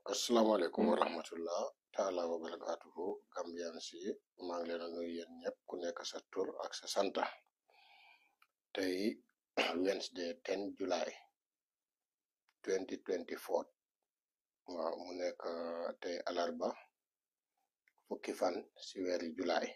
asalaamaaleykum wa rahmatullah taala wa barakatuhu gambian si maa ngi leen a nuyu yéen ñëpp ku nekk sa tur ak sa santa tey Wednesday 10 July 2024 waaw mu nekk uh, tey alarba fukki fan si weeri July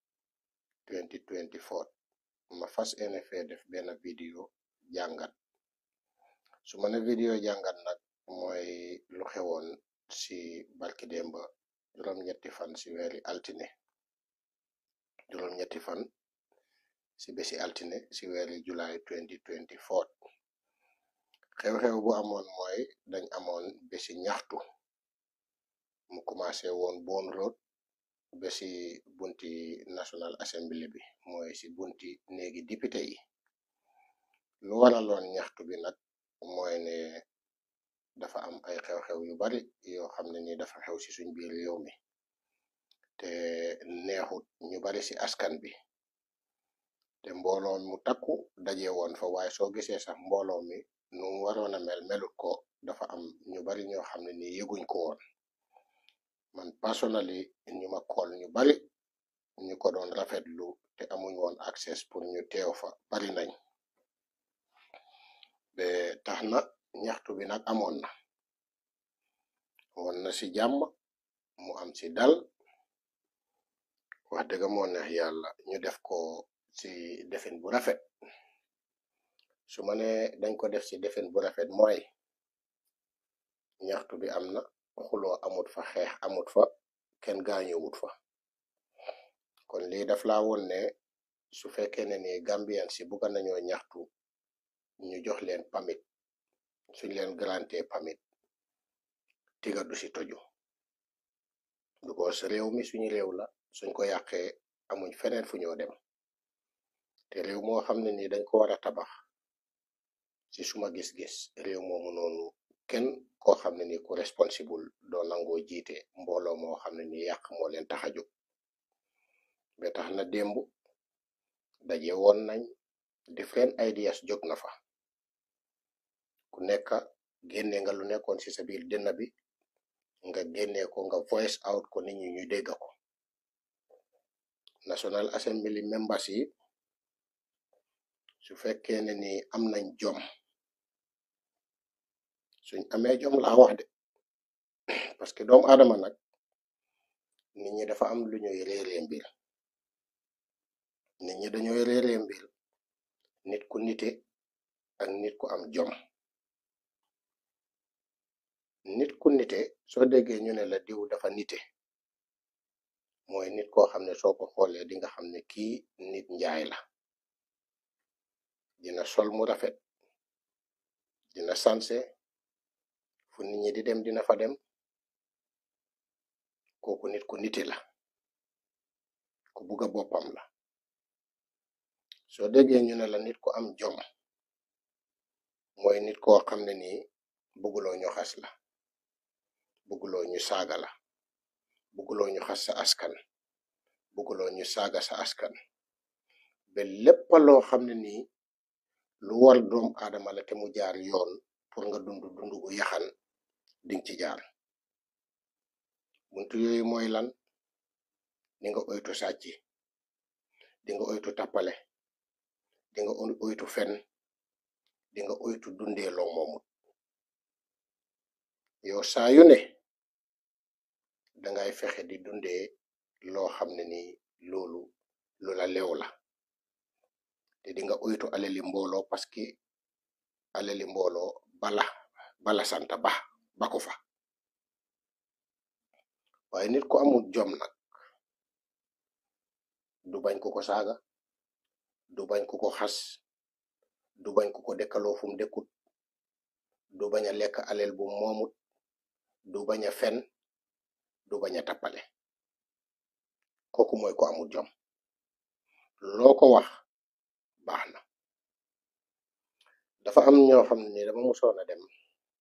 2024 ma fas ene fee def benn vidéo jàngat su ma ne vidéo jàngat nag mooy lu xewoon si barki démba juróom-ñetti fan si weeri altine juróom-ñetti fan si bési altine si weeri July 2024 xew-xew bu amoon mooy dañ amoon bési ñaxtu mu commencé woon Bon Road bési bunti National Assembly bi mooy si bunti néegi député yi lu waraloon ñaxtu bi nag mooy ne dafa am ay xew-xew yu bari yoo xam ne ni dafa xew si suñ biir réew mi te neexut ñu bari si askan bi te mbooloo mu takku daje woon fa waaye soo gisee sax mbooloo mi nu mu waroon a mel melut ko dafa am ñu bari ñoo xam ne ni yëguñ ko woon man personally ñu ma kool ñu bari ñu ko doon rafetlu te amuñ woon access pour ñu teew fa bari nañ be tax na ñaxtu bi nag amoon na woon na si jàmm mu am si dal wax dëgg moo neex yàlla ñu def ko si defin bu rafet su ma ne dañ ko def si defin bu rafet mooy ñaxtu bi am na xuloo amut fa xeex amut fa kenn gaañuwut fa kon lii daf laa woon ne su fekkee ne ni Gambian si bugga nañoo ñaxtu ñu jox leen pamit suñ leen grante pamit tiga du si toju because réew mi suñu réew la suñ ko yàqee amuñ feneen fu ñoo dem te réew moo xam ne ni dañ ko war a tabax ci suma gis-gis réew moomu noonu kenn koo xam ne ni ku responsible doo nangoo jiite mbooloo moo xam ne ni yàq moo leen tax a jóg ba tax na démb daje woon nañ different ideas jóg na fa ku nekk génne nga lu nekkoon ci sa biir dënn bi nga génne ko nga voice out ko nit ñi ñu dégg ko National Assembly members yi su fekkee ne ni am nañ jom suñ amee jom laa wax de parce que doomu aadama nag nit ñi dafa am lu ñuy réeree mbir nit ñi dañooy réeree mbir nit ku nite ak nit ku am jom nit ku nite soo déggee ñu ne la diw dafa nite mooy nit koo xam ne soo ko xoolee di nga xam ne kii nit njaay la dina sol mu rafet dina sanse fu nit ñi di dem dina fa dem kooku nit ku nite la ku bugga boppam la soo déggee ñu ne la nit ku am jom mooy nit koo xam ne nii bugguloo ñu xas la bugguloo ñu saaga la bugguloo ñu xas sa askan bugguloo ñu saaga sa askan ba lépp loo xam ne nii lu war doom aadama la te mu jaar yoon pour nga dund dund gu yaxan ding ci jaar buntu yooyu mooy lan di nga oytu sàcc di nga oytu tappale di nga oytu fen di nga oytu dundee loo moomut yow saa yu ne dangay fexe di dundee loo xam ne ni loolu lu la leew la te di nga oytu alali mbooloo parce que alali mbooloo bala bala santa ba ba ko fa waaye nit ku amul jom nag du bañ ku ko saaga du bañ ku ko xas du bañ ku ko dekkaloo fu mu dekkut du bañ a lekk alal bu moomut du bañ a fen du bañ a tappale kooku mooy ko amul jom loo ko wax baax na dafa am ñoo xam ne ni dama musoon a dem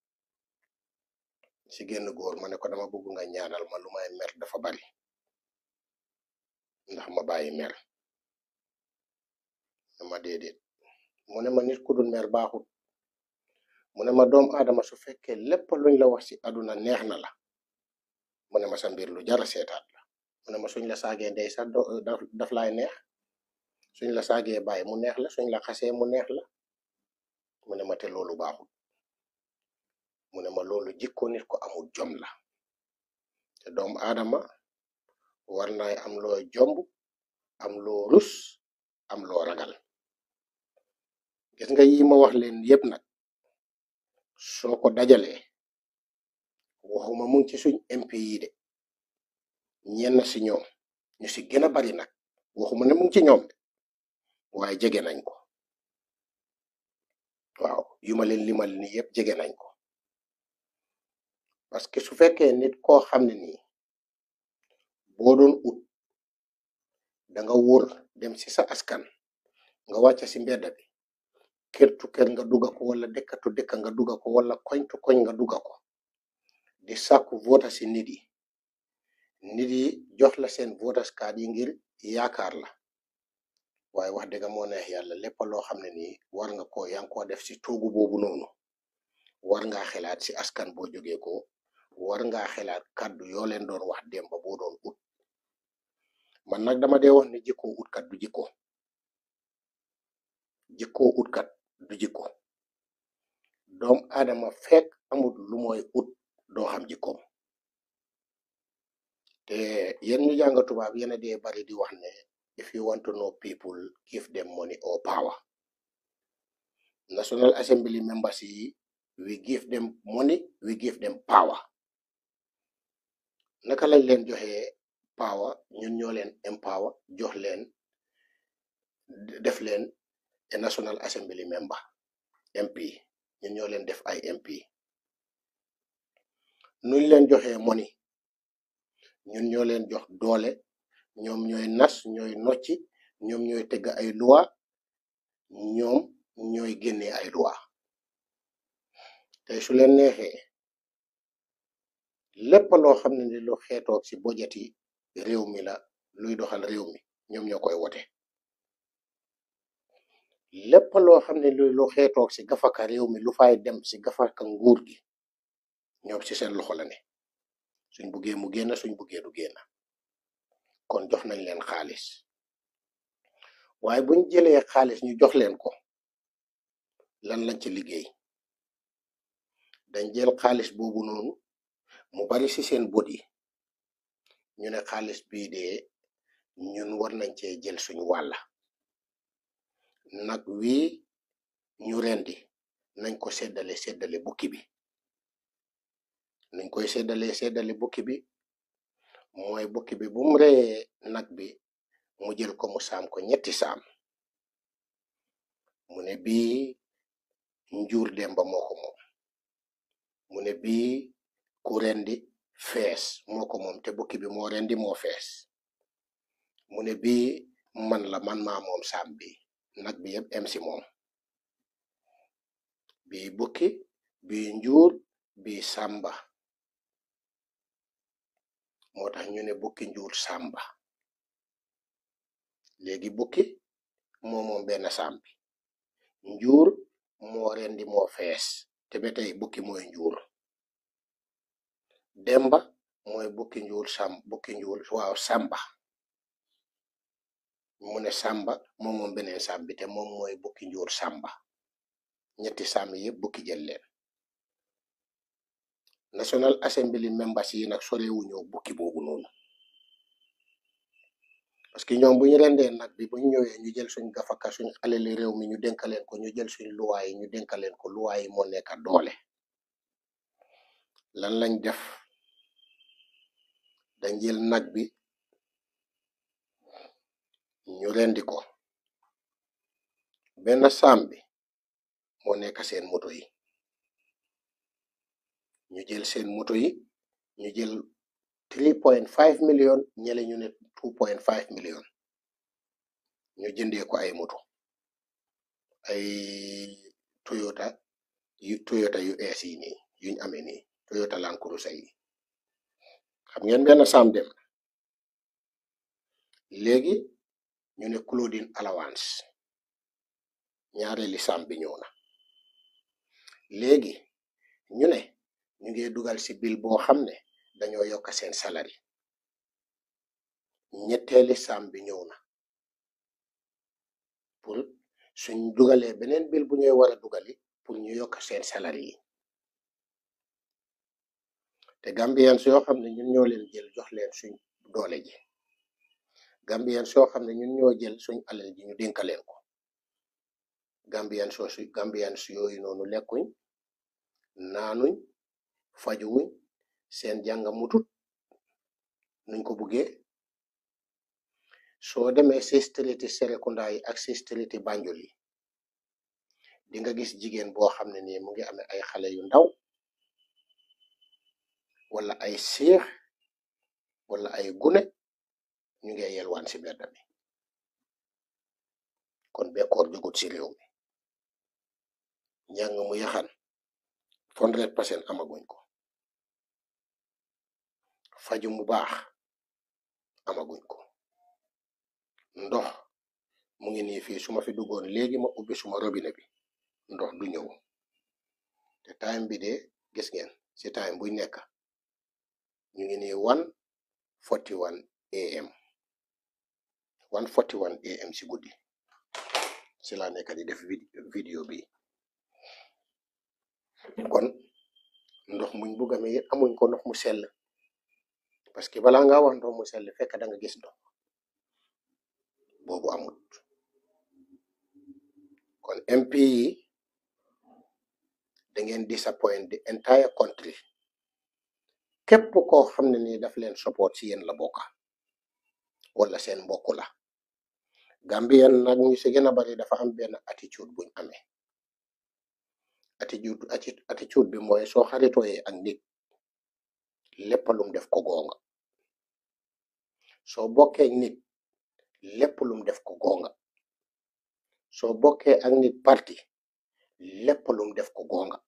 ci génn góor ma ne ko dama bëgg nga ñaanal ma lu may mer dafa bari ndax ma bàyyi mer ma déedéet mu ne ma nit ku dul mer baaxut mu ne ma doom aadama su fekkee lépp luñ la wax ci àdduna neex na la mu ne ma sa mbir lu jara seetaat la mu ne ma suñ la saagee ndey sax do- daf daf laay neex suñ la saagee bàyyi mu neex la suñ la xasee mu neex la mu ne ma te loolu baaxul mu ne ma loolu jikko nit ko amul jom la te doomu aadama war naay am loo jomb am loo rus am loo ragal gis nga yi ma wax leen yépp nag soo ko dajalee waxuma mu ngi ci suñ MP yi de ñenn si ñoom ñu si gën a bari nag waxuma ne mu ngi ci ñoom de waaye jege nañ ko waaw yu ma leen limal ni yépp jege nañ ko parce que su fekkee nit koo xam ne nii boo doon ut da nga wóor dem ci sa askan nga wàcc ci mbedd bi kër tu kër nga dugga ko wala dëkkatu dëkka nga dugga ko wala koñ tu koñ nga dugga ko di sàkku vote ci nit yi nit yi jox la seen voters card yi ngir yaakaar la waaye wax dëgg moo neex yàlla lépp loo xam ne nii war nga ko yaa ngi ko def ci toogu boobu noonu war ngaa xelaat ci askan boo jógee ko war ngaa xelaat kàddu yoo leen doon wax démb boo doon ut man nag dama dee wax ne jikkoo utkat du jikko jikkoo utkat du jikko doom aadama fekk amul lu mooy ut doo xam jikkoom te yéen ñu jàng tubaab yéen a dee bari di wax ne if you want to know people give them money or power national assembly members yi we give them money we give them power naka lañ leen joxee power ñun ñoo leen empower jox leen def leen a national assembly member MP ñun ñoo leen def ay MP nuñ leen joxee money ñun ñoo leen jox doole ñoom ñooy nas ñooy nocci ñoom ñooy tëgg ay loi ñoom ñooy génnee ay loi tey su leen neexee lépp loo xam ne ni lu xeetoog ci budget yi réew mi la luy doxal réew mi ñoom ñoo koy wote lépp loo xam ne lu xeetoog ci gafaka réew mi lu fay dem ci gafaka nguur gi ñoom ci seen loxo la ne suñ buggee mu génn suñ buggee du génn kon jox nañ leen xaalis waaye buñ jëlee xaalis ñu jox leen ko lan lañ ci liggéey dañ jël xaalis boobu noonu mu bari ci seen bot yi ñu ne xaalis bii de ñun war nañ cee jël suñu wàlla nag wii ñu rendi nañ ko seddale seddale bukki bi nuñ koy seddale seddale bukki bi mooy bukki bi bu mu reyee nag bi mu jël ko mu saam ko ñetti saam mu ne bii njuur demba moo ko moom mu ne bii ku rendi fees moo ko moom te bukki bi moo rendi moo fees mu ne bii man la man maa moom saam bi nag bi yëpp em si moom bii bukki bii njuur bii sàmba moo tax ñu ne bukki njuur sàmba léegi bukki moo moom benn saam bi njuur moo rendi moo fees te ba tey bukki mooy njuur demba mooy bukki njuur sam bukki njuur waaw sàmba mu ne sàmba moom moom beneen saam bi te moom mooy bukki njuur sàmba ñetti saam yi yëpp bukki jël leen national assembly members yi nag sorewuñoo bukki boobu noonu parce que ñoom bu ñu rendee nag bi bu ñu ñëwee ñu jël suñ gafaka suñ alali réew mi ñu dénkaleen ko ñu jël suñ luwaa yi ñu dénkaleen ko luwaa yi moo nekk doole lan lañ def dañ jël nag bi ñu rendi ko benn saam bi moo nekk seen moto yi ñu jël seen moto yi ñu jël 3.5 million ñele ñu ne 2.5 million ñu jëndee ko ay moto ay Toyota yu Toyota yu ees yi nii yuñ amee nii Toyota Land Cruiser yi xam ngeen benn saam dem léegi ñu ne clothing allowance ñaareeli saam bi ñëw na léegi ñu ne ñu ngi dugal ci bil boo xam ne dañoo yokk seen salari ñetteeli saam bi ñëw na pour suñ dugalee beneen bil bu ñuy war a dugali pour ñu yokk seen salari yi te Gambians yoo xam ne ñun ñoo leen jël jox leen suñ doole ji Gambians yoo xam ne ñun ñoo jël suñ alal ji ñu dénka leen ko Gambians soosu Gambians yooyu noonu lekkuñ naanuñ fajuwuñ seen jànga mutut nuñ ko buggee soo demee si streeti Serekunda yi ak si streeti Banjul yi di nga gis jigéen boo xam ne nii mu ngi amee ay xale yu ndaw wala ay seex wala ay gune ñu ngi yelwaan si mbedd mi kon bekkoor jógut si réew mi njàng mu yaxan hundred percent amaguñ ko faju mu baax amaguñ ko ndox mu ngi nii fii su ma fi duggoon léegi ma ubbi suma robinet bi ndox du ñëw te time bi de gis ngeen si time buy nekk ñu ngi nii one forty one am one forty one am si guddi si laa nekk di def vidéo bi kon ndox muñ bugg a it amuñ ko ndox mu sell parce que balaa ngaa wax ndox mu sell fekk da nga gis ndox boobu amut kon MP yi da ngeen disappoint the entire country képp koo xam ne nii daf leen support si yéen la bokka wala seen mbokk la Gambien nag ñu si gën a bari dafa am benn attitude buñ amee attitude attitude bi mooy soo xaritooyee ak nit lépp lum def ko gonga soo bokkee nit lépp lum def ko gonga soo bokkee ak nit parti lépp lum def ko gonga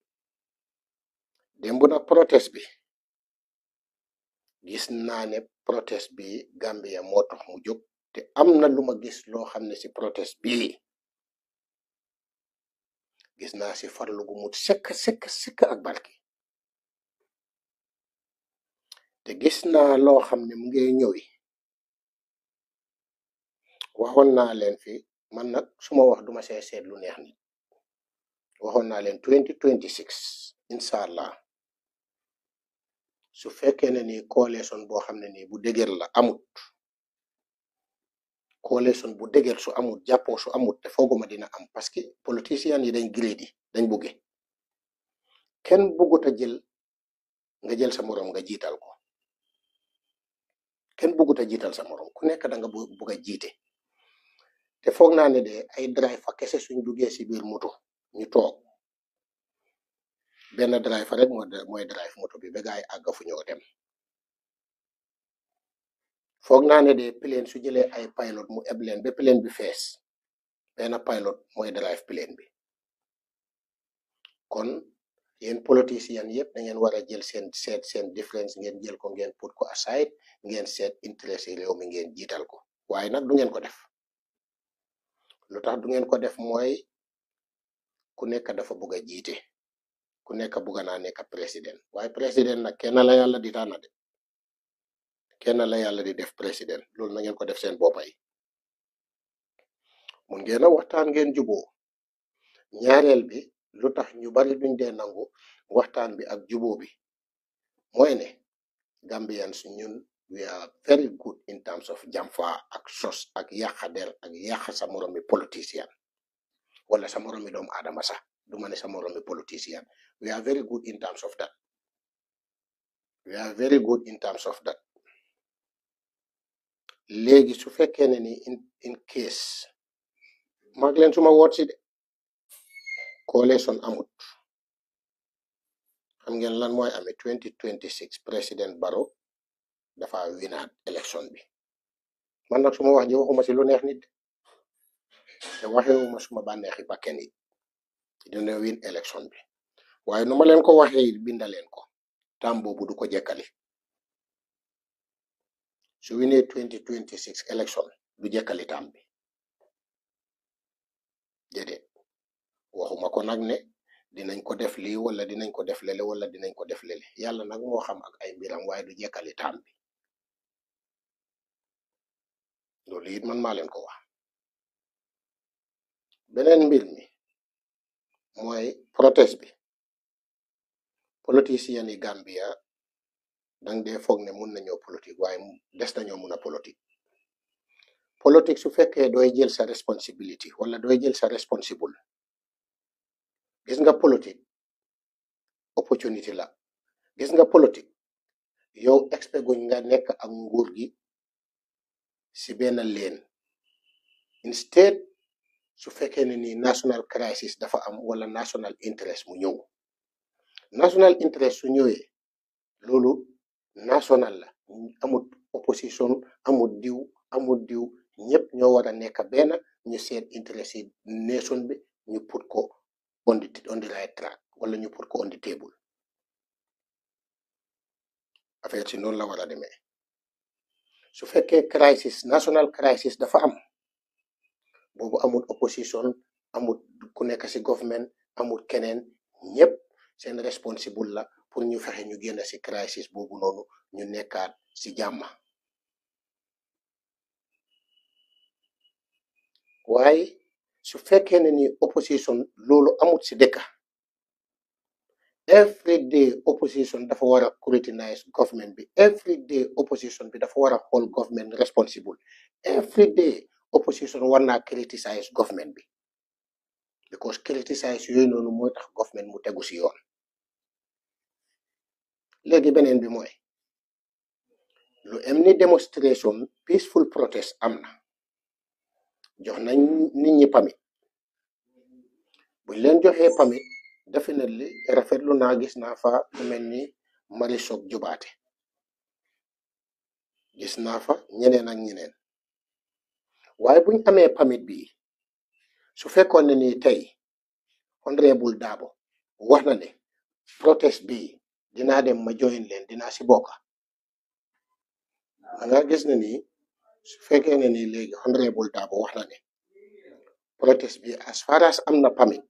démb nag protest bi gis naa ne protest bi Gambia moo tax mu jóg te am na lu ma gis loo xam ne si protest bii gis naa si farlu gu mut sekk sekk sekk ak barki te gis naa loo xam ne mu ngi ñëwi waxoon naa leen fi man nag suma wax duma see seet lu neex nit waxoon naa leen 2026 incha allah su fekkee ne nii coalition boo xam ne nii bu dëgër la amut coalition bu dëgër su amut jàppoo su amut te fooguma dina am parce que politiciens yi dañ greedy dañ bugge kenn buggut a jël nga jël sa morom nga jiital ko kenn buggut a jiital sa morom ku nekk da nga bugg a jiite te foog naa ne de ay drive fa kese suñ duggee si biir moto ñu toog benn drive rek mooy drive moto bi ba gaay àgga fu ñoo dem foog naa ne de plane su jëlee ay pilot mu eb leen ba plane bi fees benn pilot mooy drive plane bi kon yéen politiciens yëpp da ngeen war a jël seen seet seen différence ngeen jël ko ngeen put ko aside ngeen seet intérêt si réew mi ngeen jiital ko waaye nag du ngeen ko def lu tax du ngeen ko def mooy ku nekk dafa bugg a jiite ku nekk bugg naa nekk président waaye président nag kenn la yàlla di tànn de kenn la yàlla di def président loolu na ngeen ko def seen boppa yi mun ngeen a waxtaan ngeen juboo ñaareel bi lu tax ñu bari duñ dee nangu waxtaan bi ak juboo bi mooy ne Gambians ñun we are very good in terms of jamfa ak sos ak yàqa der ak yàq sa moromi politicien wala sa moromi doomu aadama sax du ma ne sa moromi politicien we are very good in terms of that we are very good in terms of that léegi su fekkee ne ni in in case mag leen suma woot si de coalition amut xam ngeen lan mooy amee 2026 président Barrow dafa winaat élection bi man nag suma wax ji waxuma si lu neex nit te waxewuma suma bànneexi bakken yi dina win élection bi waaye nu ma leen ko waxee binda leen ko tam boobu du ko jekkali su winee 2026 élection du jekkali tam bi déedéet waxuma ko nag ne dinañ ko def lii wala dinañ ko def lele wala dinañ ko def lele yàlla nag moo xam ak ay mbiram waaye du jekkali taam bi loolu it man maa leen ko wax beneen mbir mi mooy protest bi politicien yi Gambia dang dee foog ne mun nañoo politique waaye des nañoo mun a politique politique su fekkee dooy jël sa responsibility wala dooy jël sa responsible gis nga politique opportunity la gis nga politique yow expect guñ nga nekk ak nguur gi si benn leen instead su fekkee ne ni national crisis dafa am wala national interest mu ñëw national interest su ñëwee loolu national la amut opposition amut diw amut diw ñëpp ñoo war a nekk benn ñu seet interest yi nation bi ñu put ko on the on the right track wala ñu put ko on the table affaire si noonu la war a demee su fekkee crisis national crisis dafa am boobu amul opposition amul ku nekk si government amul keneen ñëpp seen responsible la pour ñu fexe ñu génn si crisis boobu noonu ñu nekkaat si jàmm waaye su fekkee ne ni opposition loolu amut si dëkka every day opposition dafa war a scrutinize government bi every day opposition bi dafa war a xool government responsible every day opposition war naa criticize government bi because criticize yooyu noonu mooy tax government mu tegu si yoon léegi beneen bi mooy lu em ni demonstration peaceful protest am na jox nañ nit ñi pamit buñ leen joxee pamit definitely rafetlu naa gis naa fa lu mel ni Marisock Jobaate gis naa fa ñeneen ak ñeneen waaye buñ amee pamit bi su fekkoon ne ni tey honorable Dabo wax na ne protest bi dinaa dem ma join leen dinaa si bokka da nga gis ne ni su fekkee ne ni léegi honorable Dabo wax na ne protest bi as far as am na pamit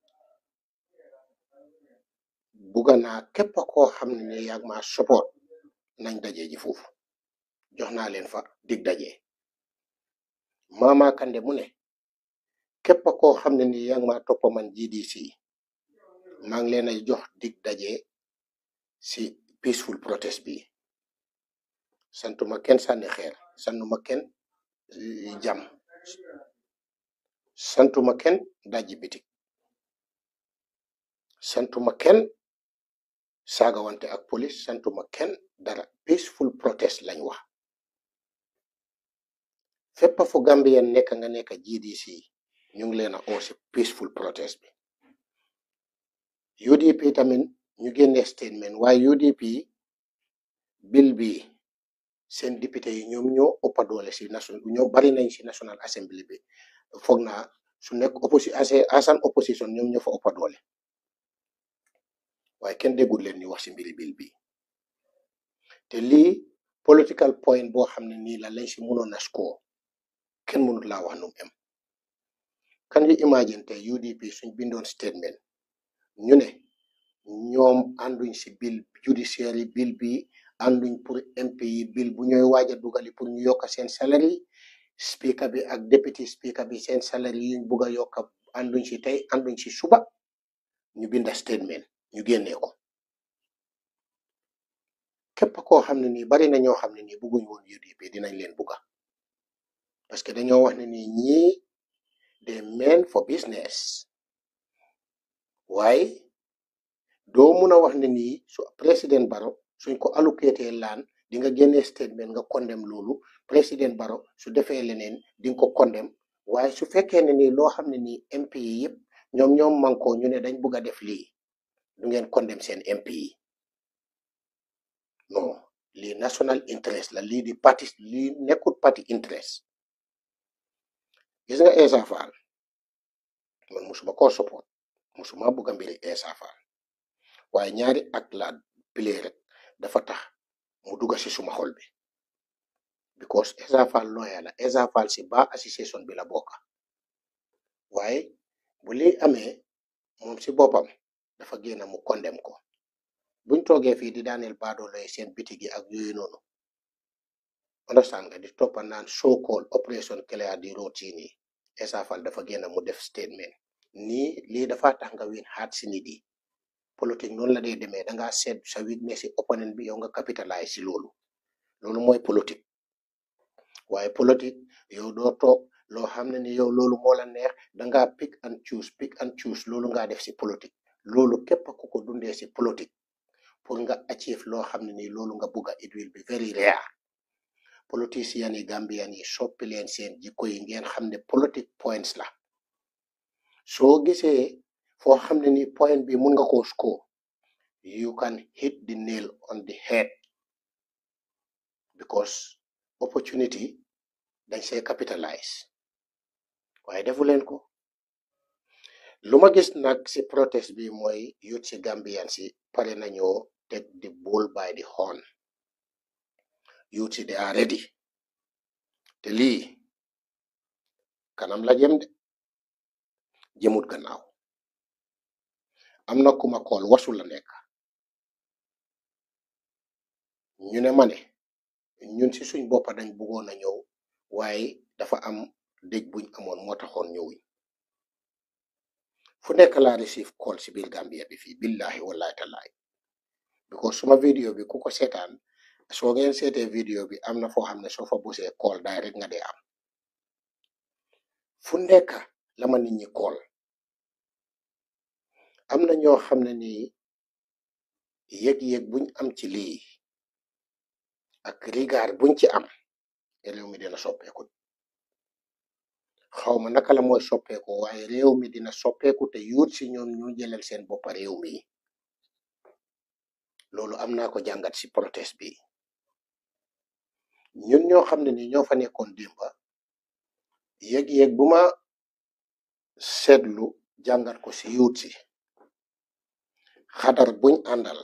bugga naa képp koo xam ne ni yàgg ma support nañ daje ji foofu jox naa leen fa dig daje Mama Kandeh mu ne képp koo xam ne ni yàgg ma topp man GDC maa ngi leen a jox dig daje si peaceful protest bi santuma kenn sànni xeer santuma kenn jam santuma kenn dajji bitik santuma kenn saagawante ak police santuma kenn dara peaceful protest lañ wax fépp fu Gambien nekk nga nekk GDC ñu ngi leen a oo si peaceful protest bi UDP tamit ñu génne statement waaye UDP bill bi seen député yi ñoom ñoo ëppa doole si national ñoo bari nañ si national assembly bi foog naa su nekk opposi asan opposition ñoom ñoo fa ëppa doole waaye kenn déggul leen ñu wax si mbiri bill bi te lii political point boo xam ne nii la lañ si mënoon a score kenn mënut laa wax num em kan yu imagine te UDP suñ bindoon statement ñu ne ñoom ànduñ si bill judiciary bill bi ànduñ pour MP yi bill bu ñooy waaj a dugali pour ñu yokk seen salary speaker bi ak deputy speaker bi seen salary yuñ bugg a yokk ànduñ si tey ànduñ si suba ñu binda statement ñu génnee ko képp koo xam ne nii bari na ñoo xam ne nii bugguñ woon UDP dinañ leen bugga parce que dañoo wax ne nii ñii they meant for business waaye doo mun a wax ne nii su président Barrow suñ ko allocaté laan di nga génnee statement nga condemn loolu président Barrow su defee leneen di nga ko condemn waaye su fekkee ne nii loo xam ne nii MP yi yëpp ñoom ñoom manko ñu ne dañ bugg a def lii du ngeen condemn seen MP yi non lii national interest la lii di parti lii nekkul parti interest gis nga Essa Faal man musuma koo support musuma bugg a mbiri Essa Faal waaye ñaari ak la pile rek dafa tax mu dugga si suma xol bi because Essa Faal lawyer la Essa Faal si ba association bi la bokka waaye bu lii amee moom si boppam dafa génn mu condemn ko buñ toogee fii di daaneel baadoolo yi seen bitig yi ak yooyu noonu understand nga di toppa naan so called operation clear di road yi nii Essa Faal dafa génn mu def statement nii lii dafa tax nga win xaat si nit yi politique noonu la dee demee dangaa seet sa weakness si opponent bi yow nga capitalize si loolu loolu mooy politique waaye politique yow doo toog loo xam ne ni yow loolu moo la neex dangaa pick and choose pick and choose loolu ngaa def si politique loolu képp ku ko dundee si politique pour nga achieve loo xam ne ni loolu nga bugga it will be very rare politiciens yi Gambian yi soppi leen seen jikko yi ngeen xam ne politique points la soo gisee foo xam ne ni point bi mun nga koo score you can hit the nail on the head because opportunity dañ see capitalize waaye defu leen ko lu ma gis nag si protest bi mooy youth si Gambian si pare nañoo teg the bull by the horn youth si they are ready te lii kanam la jëm de jëmut gannaaw am na ku ma kool wasu la nekk ñu ne ma ne ñun si suñ boppa dañ bëggoon a ñëw waaye dafa am dëj buñ amoon moo taxoon ñëwuñ fu nekk laa receive call si biir Gambia bi fii billahi wallahi tallahi because suma vidéo bi ku ko seetaan soo ngeen seetee vidéo bi am na foo xam ne soo fa busee call direct nga dee am fu nekk la ma nit ñi call am na ñoo xam ne nii yëg-yëg buñ am ci lii ak rigaar buñ ci am réew mi dina soppeeku xaw ma naka la mooy soppeeku waaye réew mi dina soppeeku te yuut si ñoom ñu jëlal seen boppa réew mi loolu am naa ko jàngat si protest bi ñun ñoo xam ne ni ñoo fa nekkoon démba yëg-yëg bu ma seetlu jàngat ko si yuut si xadar buñ àndal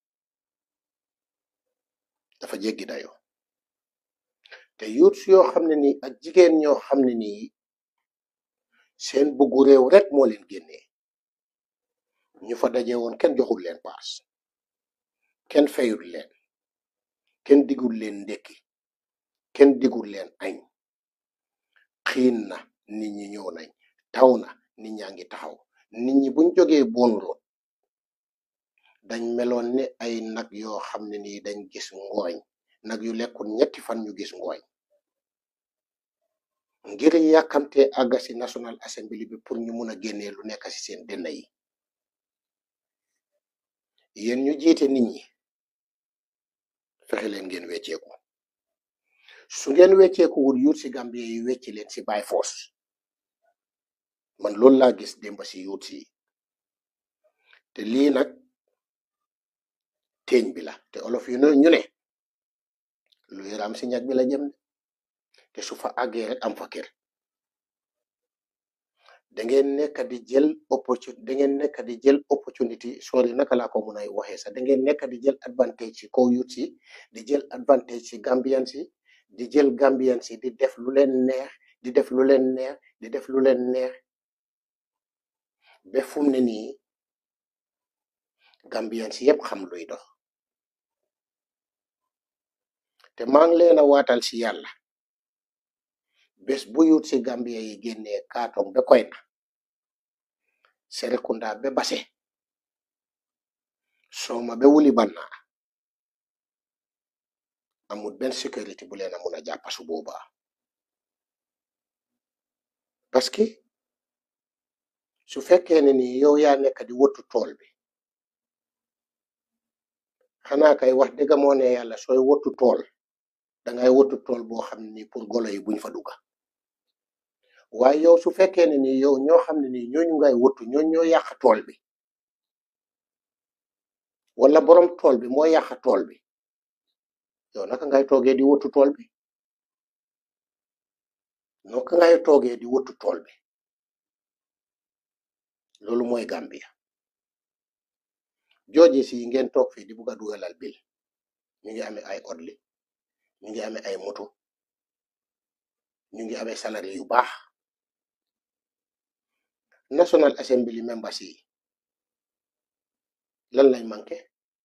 dafa jéggi dayo te yuut si yoo xam ne nii ak jigéen ñoo xam ne nii seen buggu réew rek moo leen génnee ñu fa daje woon kenn joxul leen paas kenn fayul leen kenn digul leen ndekki kenn digul leen añ xiin na nit ñi ñëw nañ taw na nit ñaa ngi taxaw nit ñi buñ jógee bon root dañ meloon ne ay nag yoo xam ne nii dañ gis ngooñ nag yu lekkul ñetti fan ñu gis ngooñ ngir yàkkamte àgga si National Assembly bi pour ñu mun a génnee lu nekk si seen dënn yi yéen ñu jiite nit ñi fexe leen ngeen wecceeku su ngeen wecceeku wul yuut si Gambie yi wecci leen si by force man loolu laa gis démba si yuut si te lii nag teeñ bi la te olof yu ne ñu ne lu yaram si ñag bi la jëm te su fa àggee rek am fa kër da ngeen nekk di jël opportunité da ngeen nekk di jël opportunity sorry naka laa ko mun a waxee sax da ngeen nekk di jël advantage ci kaw youth si di jël advantage ci Gambian si di jël Gambian si di def lu leen neex di def lu leen neex di def lu leen neex ba fu mu ne nii Gambian si yëpp xam luy dox te maa ngi leen a waatal si yàlla bés bu yuut si Gambia yi génnee kaatong ba koy na Serekunda ba Basse Soma ba Wuli Banna amul benn sécurité bu leen a mun a jàpp su boobaa parce que su fekkee ne ni yow yaa nekk di wottu tool bi xanaa kay wax dëgg moo ne yàlla sooy wottu tool dangay wottu tool boo xam ne ni pour golo yi buñ fa dugga waaye yow su fekkee ne ni yow ñoo xam ne ni ñooñu ngay wottu ñoo ñoo yàq tool bi wala borom tool bi moo yàq tool bi yow naka ngay toogee di wottu tool bi naka ngay toogee di wottu tool bi loolu mooy Gambia jooji si ngeen toog fii di bugg a dugalal bil ñu ngi amee ay odli ñu ngi amee ay moto ñu ngi amee salari yu baax National Assembly members yi lan lañ manqué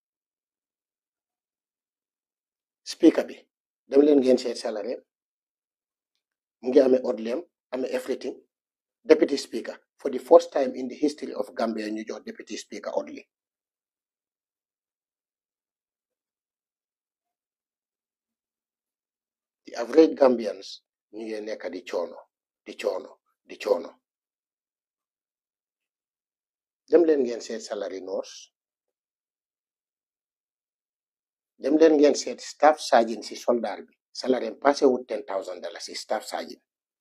speaker bi dem leen ngeen seet salary mu ngi amee odleem amee everything deputy speaker for the first time in the history of Gambia ñu jox deputy speaker odli the average Gambians ñu ngi nekk di coono di coono di coono dem leen ngeen seet salary nurse dem leen ngeen seet staff sergeant si soldat bi salaire am passé wut ten thousand dollars si staff sergeant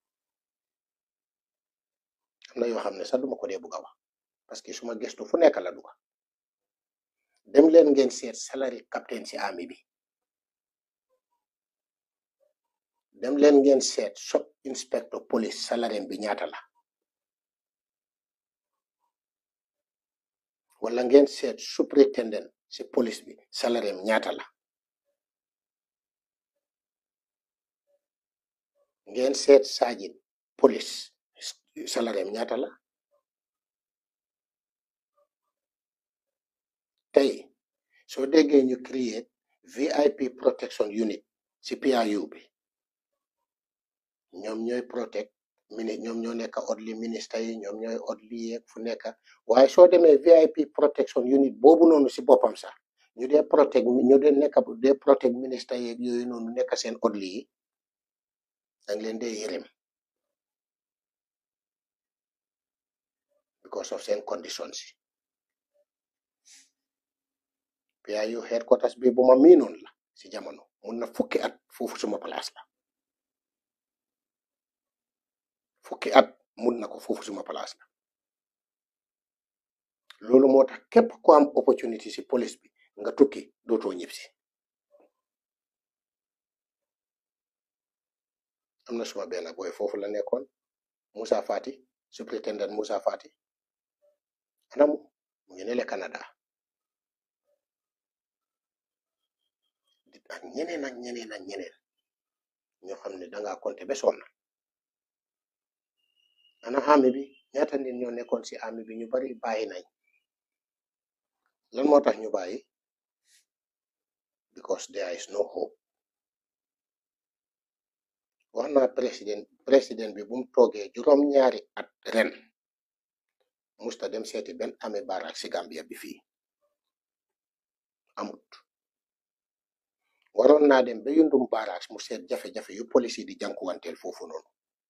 am na yoo xam ne sax duma ko dee bugg a wax parce que suma gestu fu nekk la duga dem leen ngeen seet salary captain si army bi dem leen ngeen seet sub inspector police salaire bi ñaata la wala ngeen seet superintendent si police bi salaire am ñaata la ngeen seet sergeant police salaire am ñaata la tey soo déggee ñu create VIP protection unit si PIU bi ñoom ñooy protect mini ñoom ñoo nekk odli ministre yi ñoom ñooy odli yeeg fu nekk waaye soo demee VIP protection unit boobu noonu si boppam sax ñu dee protect ñu dee nekk dee protect ministre yeeg yooyu noonu nekk seen odli yi dang leen dee yërëm because of seen conditions yi PIU headquarters bi bu ma miinoon la si jamono mun na fukki at foofu suma place la fukki at mun na ko foofu suma place la loolu moo tax képp ku am opportunity si police bi nga tukki dootoo ñibbisi am na suma benn boy foofu la nekkoon Moussa Fati superintendent Moussa Fati anamu mu ngi nele Canada ak ñeneen ak ñeneen ak ñeneen ñoo xam ne danga compter ba sonn ana army bi ñaata nit ñoo nekkoon si army bi ñu bari bàyyi nañ lan moo tax ñu bàyyi because there is no hope wax naa président président bi bu mu toogee juróom ñaari at ren musta dem seeti benn army barak si Gambia bi fii amut waroon naa dem ba yundum barak mu seet jafe-jafe yu police yi di jànkuwanteel foofu noonu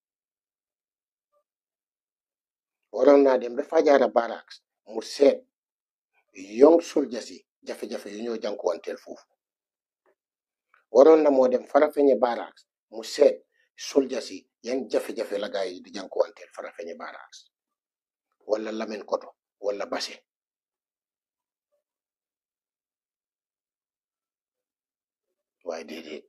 waroon naa dem ba Fajara barracks mu seet young soldiers yi jafe-jafe yu ñoo jànkuwanteel foofu waroon na moo dem Farafenni barracks mu seet soldiers yi yan jafe-jafe la gaay yi di jànkuwanteel Farafenni barracks wala Lamin Koto wala Basse waaye déedéet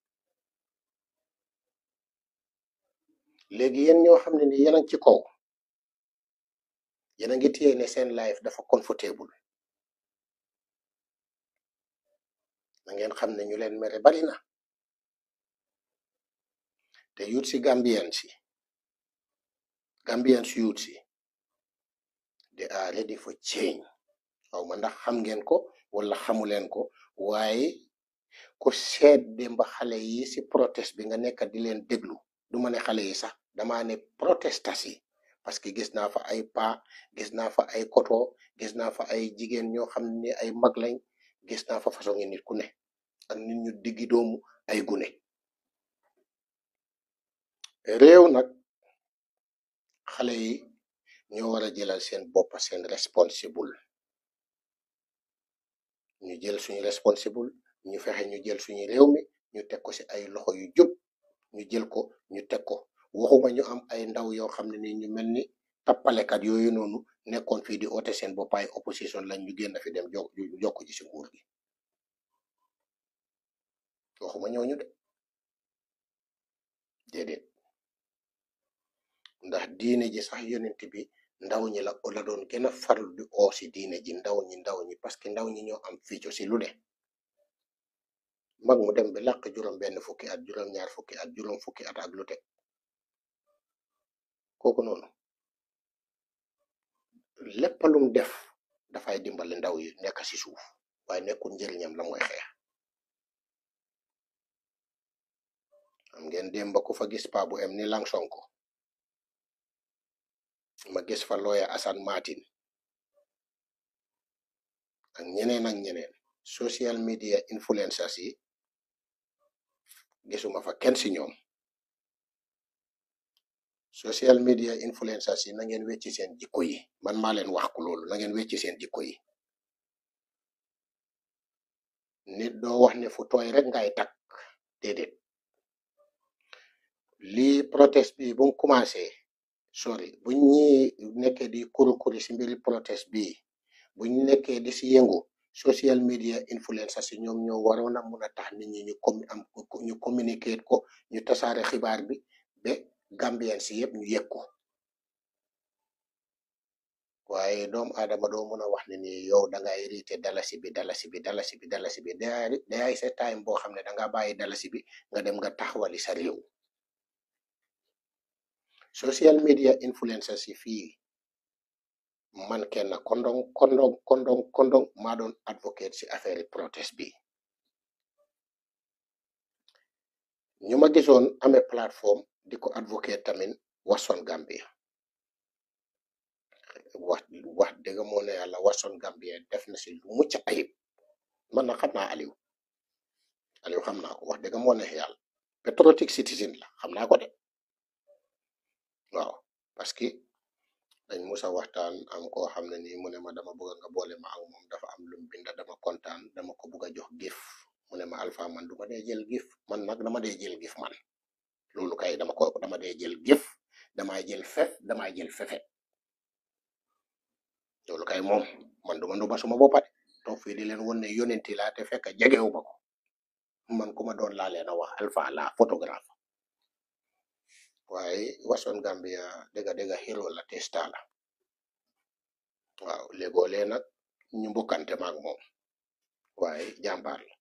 léegi yéen ñoo xam ne ni yéen a ngi ci kaw yéen a ngi téye ne seen life dafa comfortable na ngeen xam ne ñu leen mere bari na te youth si Gambian si Gambian youth si they are ready for change xaw ma ndax xam ngeen ko wala xamu leen ko waaye ku seet démba xale yi si protest bi nga nekk di leen déglu du ma ne xale yi sax dama ne protestas yi parce que gis naa fa ay pa gis naa fa ay koto gis naa fa ay jigéen ñoo xam ne ay mag lañ gis naa fa façon ngi nit ku ne ak nit ñu diggi doomu ay gune réew nag xale yi ñoo war a jëlal seen bopp seen responsible ñu jël suñu responsible ñu fexe ñu jël suñu réew mi ñu teg ko ci ay loxo yu jub ñu jël ko ñu teg ko waxuma ñu am ay ndaw yoo xam ne ni ñu mel ni tappalekat yooyu noonu nekkoon fii di oote seen bopp ay opposition lañ ñu génn fi dem jokk jokk ci ci nguur gi waxuma ñooñu de déedéet ndax diine ji sax yonent bi ndaw ñi la la doon gën a farlu di oo si diine ji ndaw ñi ndaw ñi parce que ndaw ñi ñoo am fiico si lu ne mag mu dem bi làq juróom benn fukki at juróom ñaar fukki at juróom fukki at ak lu teg kooku noonu léppalum def dafay dimbali ndaw yi nekk ci suuf waaye nekkul njëriñam la mooy xeex am ngeen démb ku fa gis pa bu em ni lang sonko ma gis fa lawyer Assane Martin ak ñeneen ak ñeneen social media influencers yi gisuma fa kenn ci ñoom social media influencers yi na ngeen wecci seen jikko yi man maa leen wax ko loolu na ngeen wecci seen jikko yi nit doo wax ne fu tooy rek ngay takk déedéet lii protest bi bu mu commencé sorry buñ ñi nekkee di kuru kuri ci mbiri protest bi buñ nekkee di ci yëngu social media influencers yi ñoom ñoo waroon a mun a tax nit ñi ñu com am ñu communicate ko ñu tasaare xibaar bi ba Gambien si yëpp ñu yëg ko waaye doomu aadama doo mun a wax ne ni yow da ngay riite dalasi bi dalasi bi dalasi bi dalasi bi day day sa time boo xam ne da nga bàyyi dalasi bi nga dem nga taxawali sa réew social media influencers yi fii man kenn kondong kondong kondong kondong maa doon advocate si affaire yi protest bi ñu ma gisoon amee plateforme di ko advocate tamit Watson Gambia wax wax dëgg moo ne yàlla Watson Gambia def na si lu mucc ayib man na xam naa Aliou Aliou xam naa ko wax dëgg moo ne yàlla patriotic citizen la xam naa ko de waaw parce que dañ musa waxtaan am koo xam ne nii mu ne ma dama bëgg nga boole ma ak moom dafa am lu mu binda dama kontaan dama ko bëgg a jox gif mu ne ma alpha man du ma dee jël gif man nag dama dee jël gif man loolu kay dama ko dama dee jël gif damay jël fef damay jël fefe loolu kay moom man du ma nduba suma boppa de toog fii di leen won ne yonenti laa te fekk jegewu ma ko man ku ma doon laa leen a wax alpha la photographe waaye Watson Gambia dëgga dëgga hero la te star la waaw léegoo lee nag ñu mbokkante maag moom waaye jàmbaar la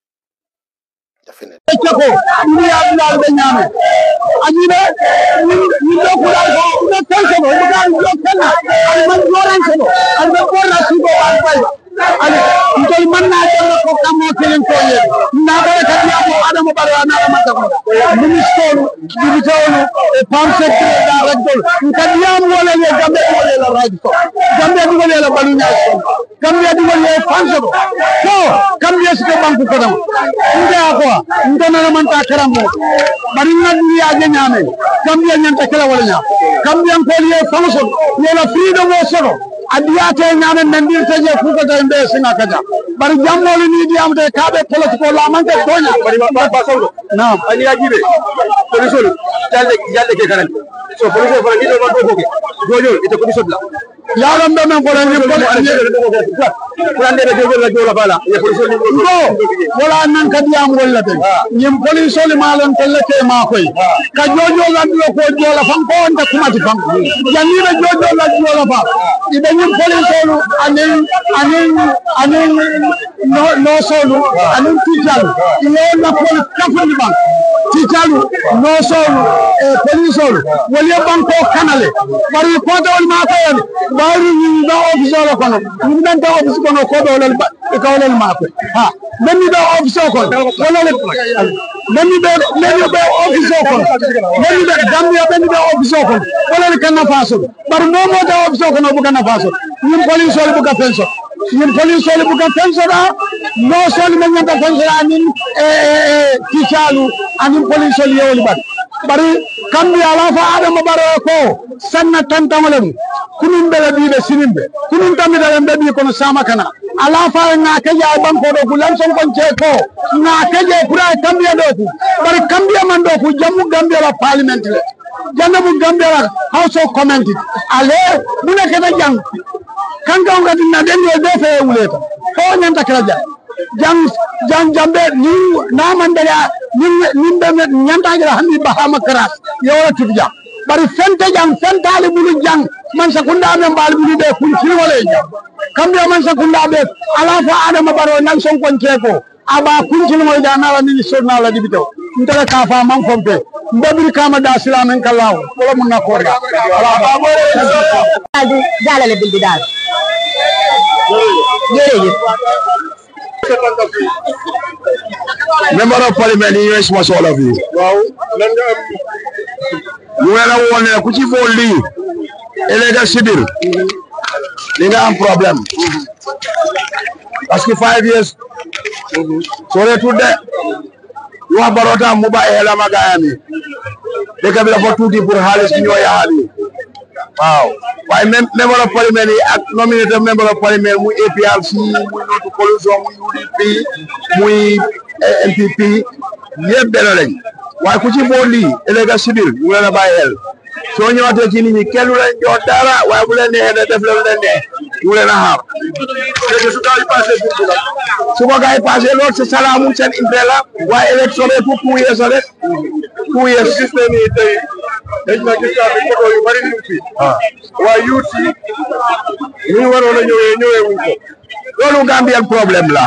dafa ne Echeko, ini ya benar benyame. Ajine, ni do kurai ko, ni tense ko, bukan do kena. Al man orang sebo, al man orang sibo al pai. Al ntol man na jalla ko kamo kelen ko ye. Na ba ka dia ko ada mo bara na ma ta ko. Minister, minister e pam secretary da rajol. Ka dia mo le le gambe ko le la rajol. Gambe ko le la balunya ko. Gambe ko le pam sebo. So, gambe sike banku ko dam. Nde akwa, nde na man ta karamo. Bari na duniya je nyame. Gambe nyanta kala wala nya. Gambe ko le function. Yola freedom o soro. adiyate ñamen men ndir teje fukata mbe singa kaja bari jammoli ni diyamte kaɓe politico lamanke toña bari ba ba sawdo nam ani ya jibe polisol jalde jalde ke karan so polisol fana ni do ma do foke jojol ite ko bisodla yaron ɓe men kolen ni kurande be jojol la jola bala ya polisol ni ngo wala nan kadiyam wollate ñim polisoli malon tellete ma koy ka jojolanɗulo ko jola fan ko wonta kumati fan janniɓe jojolanɗulola fa iɓe ñim polisolu anin anin anin no- nosolu anin tijalu iwonna poli kafundi ban tijalu nosolu e polisolu woliye banko kanale bari kotowol ma koyen bawri ñiɗo office ola kono ñiɗanta office kono koɗolel kawlel makoy ha menni ɓe office o kon wolole menni ɓe menni ɓe office o kon menni ɓe gambia ɓenni ɓe office o kon wolole kanna fasol bar momote office o kono bukanna fasol ñin police ol buka fensol ñin police ol buka fensoɗa no soli men ñanta fensoɗa anin e ticalu anin police ol yewoli ɓat bari kamɓe ala fa adama ɓaro ko sanna tantamole mum kunum ɓeɗe ɓiɓe sinimɓe kunum tammiɗa ɓen ɓe ɓi kono sama kana ala fa nga keƴa e bankoɗo ku lamson kon ce ko nga keƴe pura e kambiya ɗo ku bari kambiya man ɗo ku jammu gambia la parliament le jande mu gambia la house of comment ale mune keta jang kanka on kadi na ɗen yo ɓe fe wuleta fo ñanta kela jang jang jang jambe ni namandaga nin nin ɓe ñantagira hanni bahama kras yewra tutu jang bari fente jang fentali bulu jang man sakunda men mbali bulu ɓe kuncirwole jang kamɓe man sakunda ɓe ala fo adama ɓaro nan sonkon ceko aba kuncilmoy da nala ministre nala dibito ntele ka fa man fompe mbobiri kama da silamen kallawo wala mun nakkorga daal di jàllale bil bi daal jërëjëf member of parliament yi ñooy suma soxla fii waaw lan nga am ñu leen a woon ne ku ci fool lii élega sibir li nga am problème parce que five years sore tudde ñu wax barota mu ba elama gaayam yi dëkk bi dafa tuuti pour xaalis bi ñoo yaxal yi waaw waaye même member of parliament yi ak nominated member of parliament muy APRC muy Notu Coalition muy UDP muy NPP yëpp benn lañ waaye ku ci bool lii élega sibir ñu leen a bàyyi xel soo ñëwaatee ci nit ñi kenn du leen jox dara waaye bu leen neexee ne def leen lu leen neex ñu leen a xaar léegi su gaa yi passé buntu la su ko gars yi passé loolu c'est salaamu seen intérêt la waaye élection bi pour two years rek two years gis na ni tey dañ na gis naa fi photo yu bari ñu fi waaye yuut si ñu ñu waroon a ñëwee ñëwee wuñ ko loolu Gambian problème la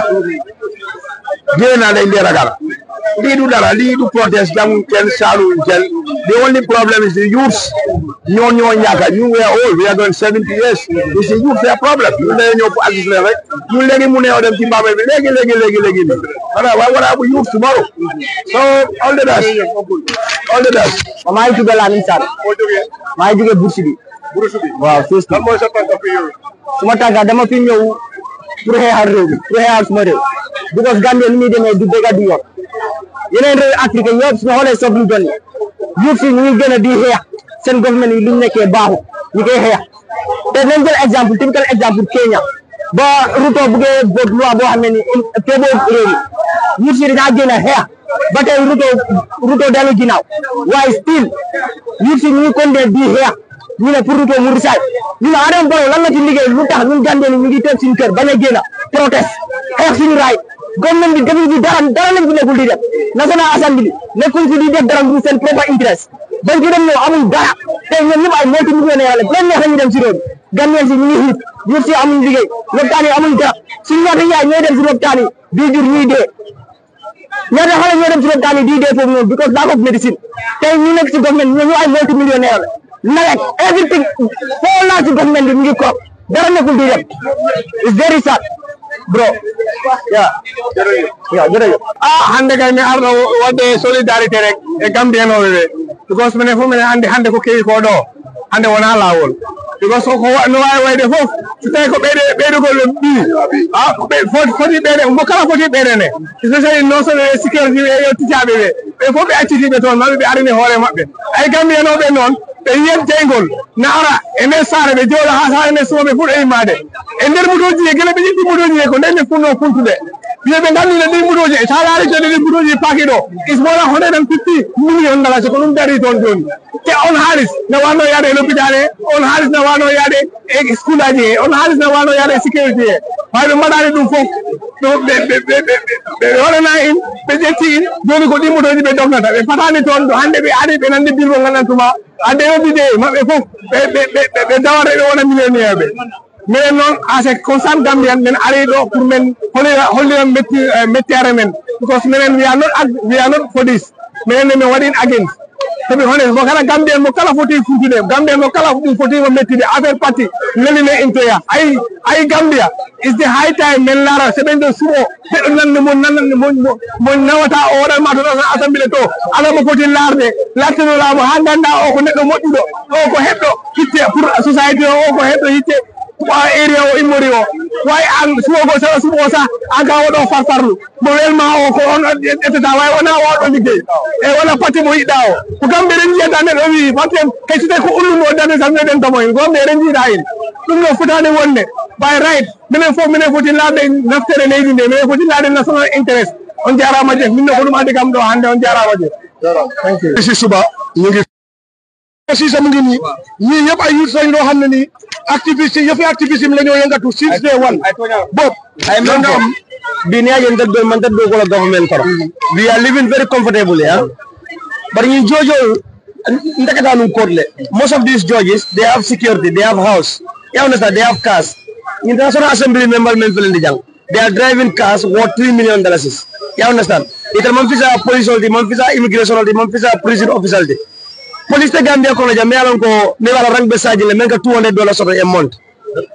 génn naa dañ dee ragal lii du dara lii du protest jamuñ kenn saaluñ kenn the only problem is the youths ñoo ñoo ñàkk ñu we are old we are going seventy years it's the youth their problem ñu ne ñëw pour assist leen rek ñu léegi mu neew dem ci mbaamel bi léegi léegi léegi léegi ni voilà why what are we youth tomorrow so all the best all the best maa ngi tudd Lamin Sarr boo jógee maa ngi jógee Bursi bi burusu bi waaw fii lan mooy sa tànk fi yow su ma tàggat dama fi ñëw pour xeexal réew mi pour xeexal suma réew because Gambia ni muy demee du dëgg du yoon yeneen réew Afrique yëpp su ma xoolee soog ñu doon yuut si ñu ngi gën a di xeex seen government yi lu ñu nekkee baaxu ñu koy xeex te nañ jël exemple typical exemple Kenya ba Ruto buggee vote loi boo xam ne ni feeboo réew mi yuut si dañaa gën a xeex ba tey Ruto Ruto dellu ginnaaw waaye still yuut si ñu ngi continuer di xeex ñu ne pour Ruto mu risaay ñu ne Adama Barrow lan la ci liggéey lu tax ñun Gambien ñu ngi toog suñu kër bañ a génn protest xeex suñu raay government bi defuñ fi dara dara lañ fi nekkul di def National Assembly nekkuñ fi di def dara ngir seen propre interest bañ ci dem ñëw amuñ dara te ñoom ñëpp ay multimillionnaire lañ leen neex ñu dem si réew mi Gambien si ñu ngi xiif ñu si amuñ liggéey lopitaan yi amuñ garab suñu ñaata yaay ñooy dem si lopitaan yi di jur ñuy dee ñaata xale ñooy dem si lopitaan yi di dee foofu noonu because lack of medicine tey ñu nekk si government ñu ñu ay multimillionnaire la nawet everything foo laa ci government bi mu ngi crop dara nekkul di dem it's very sad bro yeah yeah jërëjëf ah hande kay mi arɗo waɗde solidarité rek e gambiyanoɓe ɓe because minen fof minen andi hande ko kewi ko ɗo hande wona lawol because ko wa- no wawi wayde fof so tawi ko ɓeyde ɓeydugol ɓi a ko ɓe foti foti ɓeyde mo kala foti ɓeydene especially non seulement e sécurité e yetticaɓe ɓe ɓe fof ɓe accitiɓe toon maɓe ɓe arini hoore maɓɓe ay gambiyanoɓe noon ɓe yiyat jeygol na ara e nder saare ɓe jooɗo ha saare nde sumaɓe fuɗɗo immade e nder motoji he guila ɓe ƴetti motoji he ko nden ɓe funno funtude wiye ɓe nganndude ɗin motoji e sa laari joni ɗin motoji paaki ɗo is more than hundred and fifty million dollars ko ɗum dari toon joni te on haalis ne wanno yaade e l'hôpital he on haalis ne wanno yaade e school aji he on haalis ne wanno yaade e sécurité he hay ɓe mbaɗani ɗum fof ɗo ɓe ɓe ɓe ɓe ɓe waɗana in ɓe ƴetti in joni ko ɗin motoji ɓe dognata ɓe fatani toon ɗo hannde ɓe ari ɓe nandi bilbo ngannantuma ande yoddide maɓɓe fof ɓe ɓe ɓe ɓe dawata ɓe wona millionnaire ɓe minen noon as a concern gambian min ari ɗo pour min hollira hollira metti mettiyare men because minen we are not ag- we are not for this minen ne min waɗin against somi hone mo kala gambien mo kala foti funtude gambien mo kala ɗum fotima mettide affaire parti leline intoya ayi ayi gambia is the high time min laara so ɓen ɗo suɓo heɗo nande mo nanande mo mo- mo nawata o waɗanma to national assemblé to ala mo foti laarde lartinolamo ha ganda o ko neɗɗo moƴƴuɗo o ko heɓɗo hitte pour société o o ko heɓɗo hitte wa area o immori o way an suwogo saɗa suɓo sa an ka waɗo farfarlu mo welma o ko on ƴettata way wona waɗo liggey e wona pati mo yiɗɗa o ko kamɓe eɗen jiyata neɗɗo wi pati en kay so tawi ko ullumo dande tan meɗen tomo en gomɓe eɗen jiiɗa en ɗum ɗo fotani wonde by right minen fof minen foti laarde naftere leydi nde minen foti laarde national interest on jarama je minno ko ɗum andi kam ɗo hande on jarama je thank you si suba ñu ngi si sama ngi nii ñii ñëpp ay youth lañ loo xam ne nii activiste yi yëfi activisme la ñoo yëngatu since day one bob ay man ko bini ajen daddo man daddo ko la government koro we are living very comfortably ah but you jojo ndakata num courtle most of these judges they have security they have house you understand they have cars international assembly member men felen di jang they are driving cars worth 3 million dollars you understand ita man visa police oldi man visa immigration oldi man visa prison officer oldi police te gambia kono jam yalan ko ne wala rang be saji le men ka 200 dollars soto a month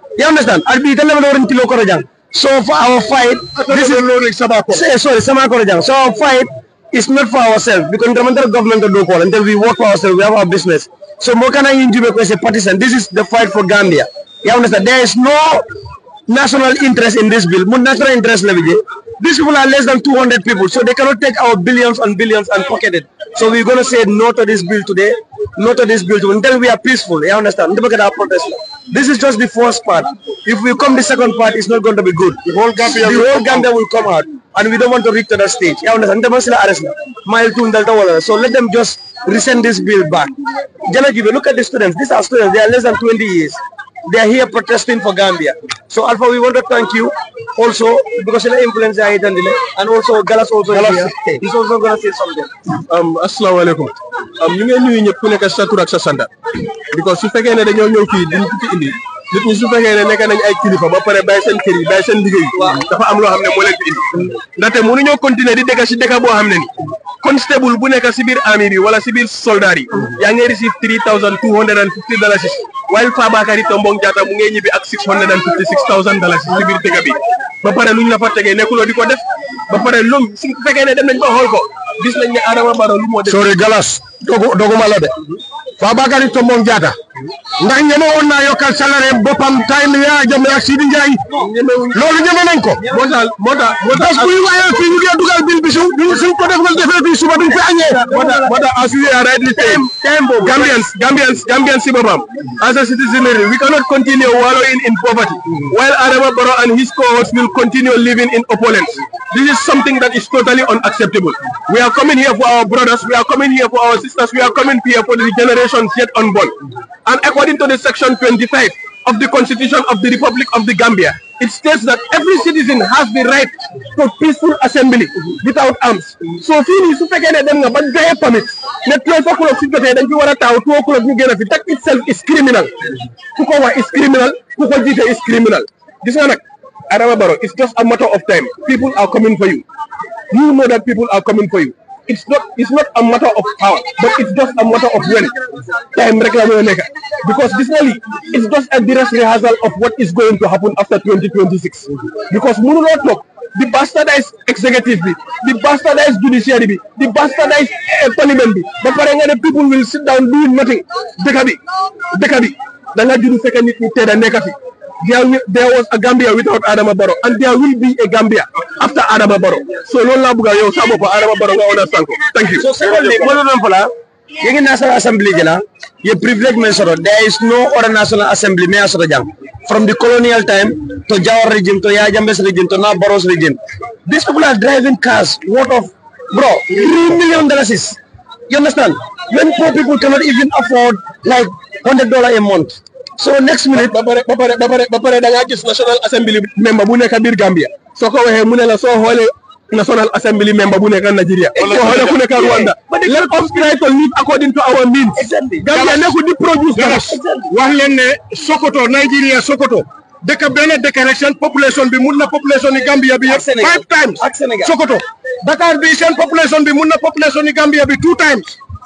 You understand? I'll be telling them to look at So for our fight, this is Say, sorry, Sama Korojang. So our fight is not for ourselves because the government do call until we work for ourselves. We have our business. So Mokana Injube is a partisan. This is the fight for Gambia. You understand? There is no national interest in this bill. Mun national interest level. These people are less than 200 people, so they cannot take our billions and billions and pocket it. So we're going to say no to this bill today, no to this bill today, until we are peaceful. You understand? Look at our protest. This is just the first part. If we come the second part, it's not going to be good. The whole Gambia, the whole Gambia will come out, and we don't want to reach to that stage. You understand? They must arrest me. Mile two, Delta, whatever. So let them just resend this bill back. Jalajibe, look at the students. These are students. They are less than 20 years. They are here protesting for Gambia. So Alpha, we want to thank you also because of the influence I had and also Galas also is here. He's also going to say something. um asalaamaaleykum um ñu ngi nuyu ñëpp ku nekk sa tur ak sa sanda because su fekkee ne dañoo ñëw fii diñ fi indi nit ñi su fekkee ne nekk nañ ay kilifa ba pare bàyyi seen kër yi bàyyi seen liggéey dafa am loo xam ne moo leen fi indi ndaxte mënuñoo continuer di dëkk si dëkk boo xam ne ni constable bu nekk si biir army bi wala si biir soldat yi yaa ngi receive three thousand two hundred and fifty dollars while Fabakary Tombong Jatta mu ngi ñibbi ak six hundred and fifty six thousand dollars si biir dëkk bi ba pare luñ la fa tegee nekkuloo di ko def ba pare lum su fekkee ne dem nañ ba xool ko gis nañ ne Adama Barrow lu moo def sorry galas dogu doguma la de Fabakary Tombong Jatta ndax ñeme woon naa yokkal salaire boppam time yaa jame ak Sidi Ndiaye loolu ñeme nañ ko moo tax moo tax moo tax parce que bu ñu waxee fii ñu ngi dugal bil bisu ñun suñ ko def defee fii suba duñ fi añee moo tax moo tax as we are rightly saying Gambians Gambians Gambians si boppam as a citizenry we cannot continue wallowing in poverty while Adama Barrow and his cohorts will continue living in opulence this is something that is totally unacceptable we are coming here for our brothers we are coming here for our sisters we are coming here for the generations yet unborn and according to the section 25 of the constitution of the Republic of the Gambia it states that every citizen has the right to peaceful assembly without arms so fii nii su fekkee ne dem nga ba joxe permit ne twelve o'clock su jotee dañ fi war a taw two o'clock ñu génn fi that itself is criminal ku ko wax is criminal ku ko jiite is criminal gis nga nag Adama Barrow it's just a matter of time people are coming for you you know that people are coming for you it's not it's not a matter of power but it's just a matter of when time rek la ñoo nekk because gis nga lii it's just a dress rehearsal of what is going to happen after 2026 because mënuloo toog di bastardise executive bi di bastardise judiciary bi di bastardise parliament bi ba pare nga ne people will sit down doing nothing dëkk bi dëkk bi da nga judd fekk nit ñi tedda nekk fi there will, there was a Gambia without Adama Barrow and there will be a Gambia after Adama Barrow so loolu laa bëgg a yow sa bopp Adama Barrow nga understand ko thank you So secondly, Molo Nampala, yung National Assembly jala, yung privilege men soro, there is no other National Assembly may soro jang. From the colonial time to Jawar regime to Yajambes regime to now Barrow's regime. These people are driving cars worth of, bro, three million dollars. is- You understand? When poor people cannot even afford like hundred dollar a month. So next minute, ba pare ba pare ba pare ba pare da ngaa gis National Assembly member bu nekk biir Gambia soo ko waxee mu ne la soo xoolee National Assembly member bu nekk Nigeria soo xoolee ku nekk Rwanda let us try to live according to our means Exactly. Gambia nekkul di produce dara wax leen ne Sokoto Nigeria Sokoto dëkk benn déclaration population bi mun na population yi Gambia bi Ak yëpp Sénégal. five times Ak Sénégal. Sokoto Dakar bi seen population bi mun na population yi Gambia bi two times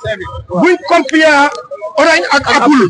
buñ compare orange ak apple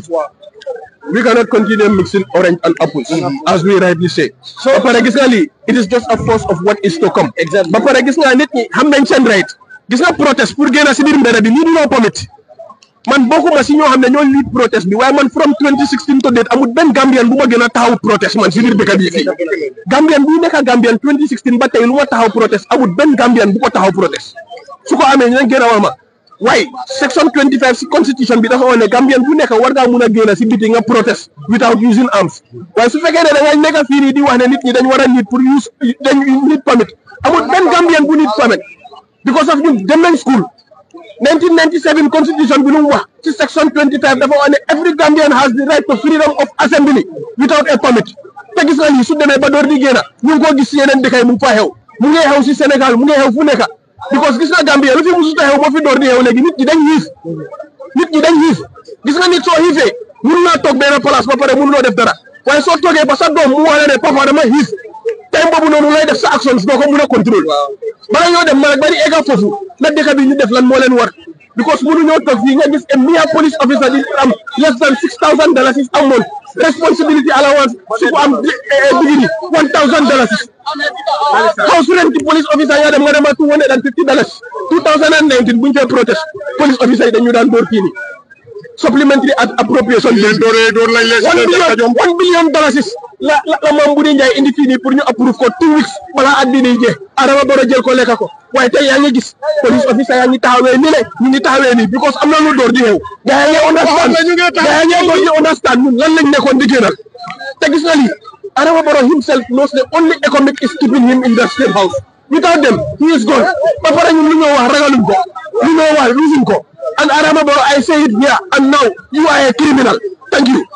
we cannot continue mixing orange and apples as we rightly say ba pare gis nga lii it is just a force of what is to come Exactly. ba pare gis nga nit ñi xam nañ seen right gis nga protest pour génn si biir mbedd bi nii dinoo permit man bokkuma si ñoo xam ne ñoo lead protest bi waaye man from 2016 to date amul benn Gambian bu ma gën a taxaw protest man si biir dëkk bi fii Gambian bu nekk Gambian 2016 ba tey lu ma taxaw protest amul benn Gambian bu ko taxaw protest su ko amee ñu leen gën a wax ma waaye section 25 si constitution bi dafa wax ne Gambian bu nekk war ngaa mun a génn si biti nga protest without using arms waaye su fekkee ne da nga nekk fii nii di wax ne nit ñi dañ war a need pour use dañ need permit amul benn Gambian bu need permit because of ñun dem nañ school 1997 constitution bi lu mu wax ci section 25 dafa wax ne every Gambian has the right to freedom of assembly without a permit te gis nga lii su demee ba door di génn ñu ngi ko gis si yeneen dëkk yi mu ngi fa xew mu ngi xew si Sénégal mu ngi xew fu nekk because gis nga Gambia lu fi musu ta xew ba fi door di xew léegi nit ñi dañ xiif nit ñi dañ xiif gis nga nit soo xiifee mënuloo toog benn place ba pare mënuloo def dara waaye soo toogee ba sa doom mu wax la ne papa dama xiif time boobu noonu lay def sa action doo ko mun a contrôle bala ñoo dem ma bari egga foofu na dëkk bi ñu def lan moo leen war because mënu ñoo toog fii nga gis a mere police officer di am less than six thousand dollars a month responsibility allowance su ko am digiri one thousand dollars house rent police officer yaa dem nga dem two hundred and fifty dollars two thousand and nineteen buñ fee protest police officer yi dañu daan door kii ni supplementary appropriation leen dooree door lañ leen one billion one billion dollars la la la Mame Boury Njie indi fii nii pour ñu approve ko two weeks balaa at bii di jeex Adama Barrow jël ko lekk ko waaye tey yaa ngi gis police officer yaa ngi taxawee nii le ñu ngi taxawee nii because am na lu door di xew gaa yaa ngi understand gaa yaa ngi door di understand ñun lan lañ nekkoon di génn te gis na lii Adama Barrow himself knows the only economic is keeping him in that state house without them he is gone ba pare ñun lu ñoo wax ragaluñ ko lu ñoo wax rusuñ ko and Adama Barrow I say it here and now you are a criminal thank you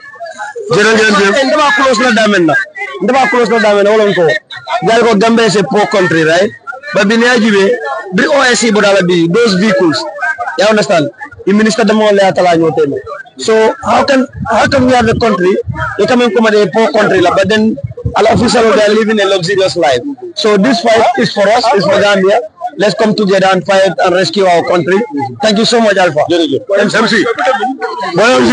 jërë ngeen jëf ndaba close na damen na ndaba close na damen wolon ko gal ko gambe c'est poor country right but bin yajibe bi OSC bodala bi those vehicles you understand the minister demo le atala nyote me so how can how can we have the country they come come a poor country la but then all officials they are living a luxurious life so this fight is for us is for Gambia let's come together and fight and rescue our country thank you so much Alpha MC boy MC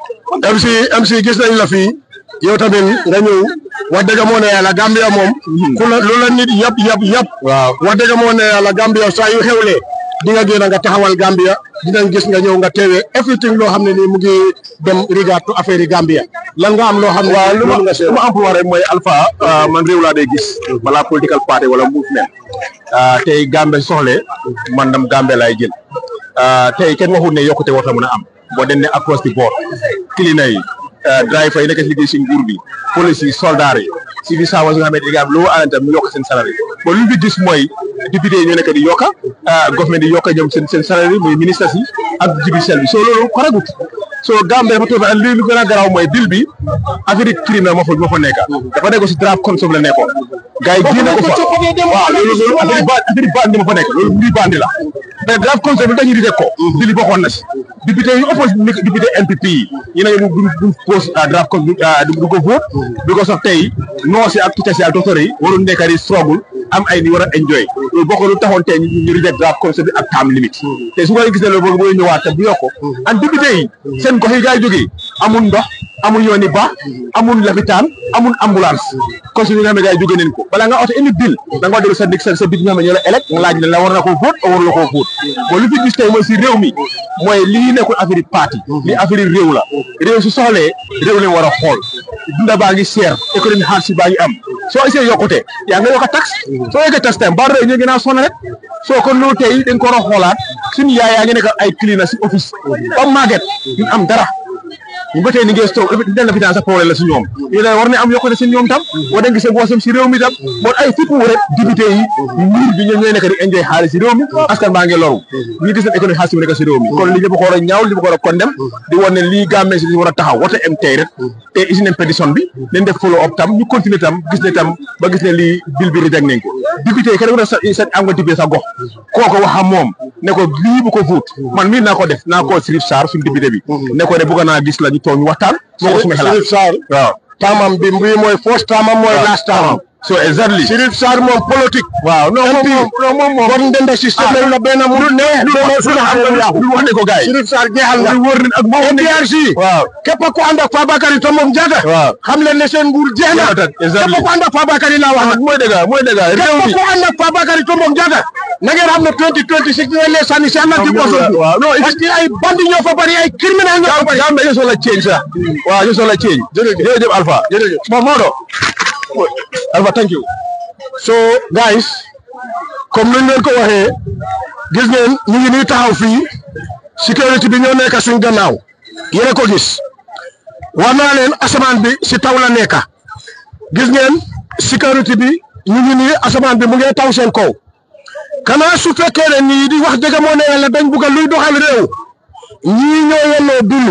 MC MC gis nañ la fii yow tamit nga ñëw wax dëgg moo ne yàlla Gambia moom ku la lu la nit yëpp yëpp yëpp waaw wax dëgg moo ne yàlla Gambia saa yu xewlee di nga génn nga taxawal Gambia dinañ gis nga ñëw nga teewee everything loo xam ne nii mu ngi dem regard to affaire yi Gambia lan nga am loo xam ne waaw lu ma nga lu ma emploie rek mooy Alpha man réew laa day gis balaa political party wala movement tey Gambie soxle man dam Gambie laay jël tey kenn waxul ne yokkute war na mën a am boo dem ne across the board cleaner yi driver yi nekk si liggéey si nguur bi police yi soldats yi civil servants nga xam ne dañuy am loo alantam ñu yokk seen salary bon lu ñu fi gis mooy député yi ñoo nekk di yokka government di yokka ñoom seen seen salary muy ministres yi ak judiciaire bi soo loolu paragut soo Gambie dafa toog li lu gën a garaaw mooy bill bi affaire criminel moo fa moo fa nekk dafa nekkoon si draft consom la nekkoon gars yi génne ko fa waaw loolu loolu affaire ba affaire bandi moo fa nekk loolu mbiri bandi la mais draft consom bi dañuy di ko bill bi bokkoon na si député yi oppose nekk député NPP yi ñu ne ñu duñ duñ pose draft con du ko vote because of tey noo si ak teachers yi ak docteurs yi warul nekk di struggle am ay ni war a enjoy loolu bokk lu taxoon tey ñu reject draft consom bi ak time limit te su ko gis ne loolu boobu mooy ñëwaat te bu yokko an député yi seen gox yi gaay jógee amul ndox amul yooni baax amul lapitaan amul ambulance kon su ñu nga xam ne gars yi jógee nañ ko balaa nga oto indi bill da nga dellu sa dik sa sa bit nga xam ne ñoo la élect nga laaj ne la war na koo vote o war la koo vote bon lu fi gis tey mooy si réew mi mooy lii nekkul affaire yi parti lii affaire yi réew la réew su soxlee réew lañ war a xool dunda baa ngi seer économie xaalis si baa ngi am soo essayé yokkute yaa nga yokk a taxe soo yokkee taxe tam baa réew ñoo gën a sonn rek soo kon loolu tey dañ ko war a xoolaat suñu yaay yaa ngi nekk ay cleaner si office ba màgget ñu am dara ñu ba tey ni ngeen toog den la fi sa problème la si ñoom ñu ne war ne am yokkute si ñoom tam boo den gisee boosam si réew mi tam bon ay fipp rek député yi nguur bi ñoom ñooy nekk di enjoy xaalis si réew mi askan baa ngi loru ñu gis nañ économie xaalis bi nekk si réew mi kon li ñëpp ko war a ñaaw li ñu ko war a condem di wane ne lii Gambie si li war a taxaw wata em tey rek te isi nañ pétition bi nañ def follow up tam ñu continuer tam gis ne tam ba gis ne lii bill bi reject nañ ko député yi kenn ku ne sa sa am nga député sa gox kooko waxa moom ne ko lii bu ko vote man mii naa ko def naa ko Sirif Sarr suñu député bi ne ko ne bëgg naa gis la ñu toog ñu waxtaan moo ko suma xalaat Sirif Sarr waaw taamam bi mbii mooy first taamam mooy last taamam so exactly Sirif Sarr moom politique waaw non moom moom non moom moom kon ndende système lañ la benn mu ne lu suñu xam nga yàqu lu wax ne ko gars yi Sirif Sarr jeexal na lu wër nañ ak moo APRC waaw képp ku ànd ak Fabakary Tombong Jatta waaw xam leen ne seen nguur jeex na Jeex na tat, exactly. képp ku ànd ak Fabakary laa wax nag mooy dëgg mooy dëgg réew mi képp ku ànd ak Fabakary Tombong Jatta na ngeen xam ne 2026 dinañ leen sànni si àll bi ko waaw non parce que ay bandi ñoo fa bari ay criminel ñoo fa bari Gambie ñu soxla change sax waaw ñu soxla change jërëjëf jërëjëf Alpha jërëjëf bon Maodo Alpha thank you so guys comme luñ leen ko waxee gis ngeen ñu ngi nii taxaw fii sécurité bi ñoo nekk suñ gannaaw yéen a ko gis war naa leen asamaan bi si taw la nekk gis ngeen sécurité bi ñu ngi nii asamaan bi mu ngi taw seen kaw kanaa su fekkee ne nii di wax dëgg moo ne yàlla dañ bugg a luy doxal réew ñii ñoo yelloo bill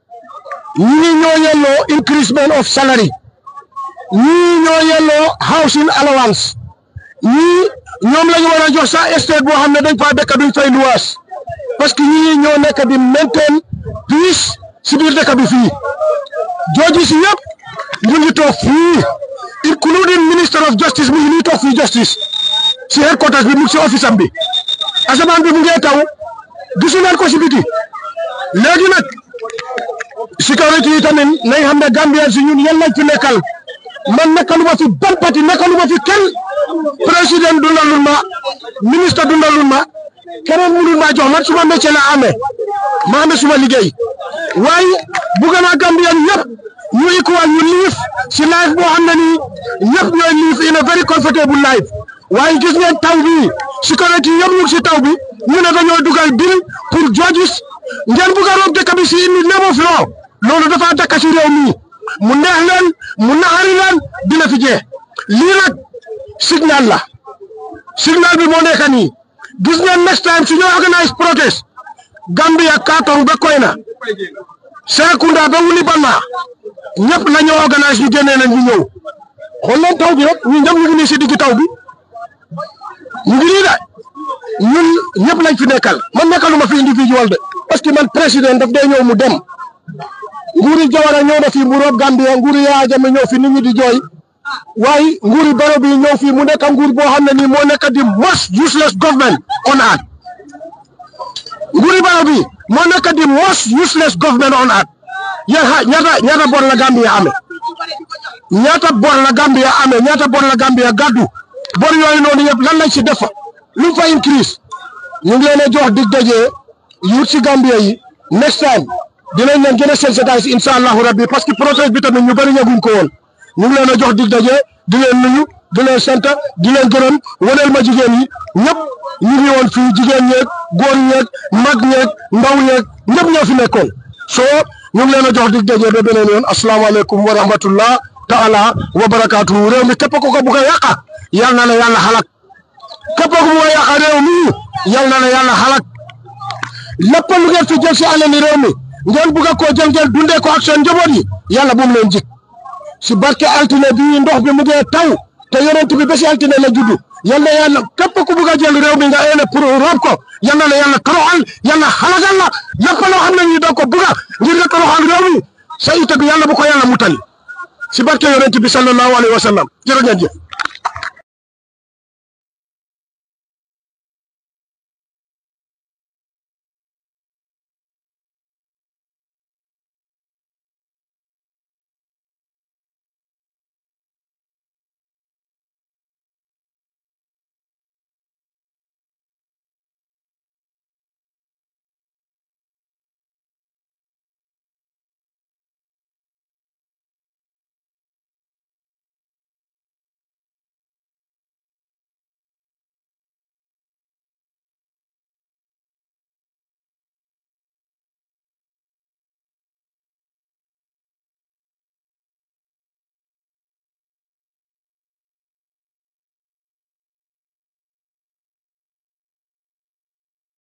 ñii ñoo yelloo increasement of salary ñii ñoo yelloo housing allowance ñii ñoom la ñu war a jox sa estate boo xam ne dañ faa dëkk duñ fay luwaas parce que ñii ñoo nekk di maintain peace si biir dëkk bi fii jooji si yëpp ñu ngi toog fii including minister of justice mu ngi nii toog fii justice si headquarters bi mu ngi si office am bi asamaan bi mu ngi taw gisu leen ko si biti léegi nag sécurité yi tamit nañ xam ne Gambien si ñun yéen lañ fi nekkal man nekkaluma fi ban parti nekkaluma fi kenn président dundalul ma ministre dundalul ma keneen mënul maa jox man suma métier la amee ma amee suma liggéey waaye bugg naa Gambien ñëpp ñu equal ñu liif si life boo xam ne nii ñëpp ñooy liif in a very comfortable life waaye gis ngeen taw bi sécurité yëpp ñu ngi si taw bi ñu ne dañoo dugal bill pour judges ngeen bugg a roog dëkk bi si indi name of law loolu dafa dakk si réew mi mu neex leen mu naxari leen dina fi jee lii nag signal la signal bi moo nekk nii gis ngeen next time su ñu organise protest Gambia Katong ba Koyna Serekunda ba Wuli Banna ñëpp la ñu organise ñu génnee leen ñu ñëw xool leen taw bi rek ñu ñëpp ñu ngi nii si diggi taw bi ñu ngi nii de ñun ñëpp lañ fi nekkal man nekkaluma fi individual de parce que man président daf dee ñëw mu dem nguuri Jawara ñëw na fi mu rob Gambia nguuri Yaya Jammeh ñëw fi nit ñi di jooy waaye nguuri Barrow bi ñëw fi mu nekk nguur boo xam ne nii moo nekk di most useless government on earth nguuri Barrow bi moo nekk di most useless government on earth yéen xa ñaata ñaata bor la Gambia amee ñaata bor la Gambia amee ñaata bor la Gambia gàddu bor yooyu noonu yëpp lan lañ si def lu mu fa increase ñu ngi leen a jox dig daje yuut si Gambia yi next time dinañ leen gën a sensitise incha allahu rabbi parce que protest bi tamit ñu bëri yëguñ ko woon ñu ngi leen a jox dig daje di leen nuyu di leen sant di leen gërëm waneel ma jigéen yi ñëpp ñu ngi woon fii jigéen ñeeg góor ñeeg mag ñeeg ndaw ñeeg ñëpp ñoo fi nekkoon soo ñu ngi leen a jox dig daje ba beneen yoon asalaamaaleykum wa rahmatullah taala wa barakaatu réew mi képp ko ko bugg a yàqa yal na la yàlla xalak képp ku bugg a yàqa réew mi yal na la yàlla xalak lépp lu ngeen fi jël si alali réew mi ngeen bugg a koo jël ngeen dundee ko ak seen njaboot yi yàlla bu mu leen jik si barke altine bii ndox bi mu ngee taw te yonent bi ba si altine la juddu yal na yàlla képp ku bugg a jël réew mi nga eene pour rob ko yal na la yàlla toroxal yàlla xalagal la lépp loo xam ne nii doo ko bugg a ngir nga toroxal réew mi sa ite bi yàlla bu ko yàlla mutali si barke yonent bi sallallahu alayhi wa sallam jërë ngeen jëf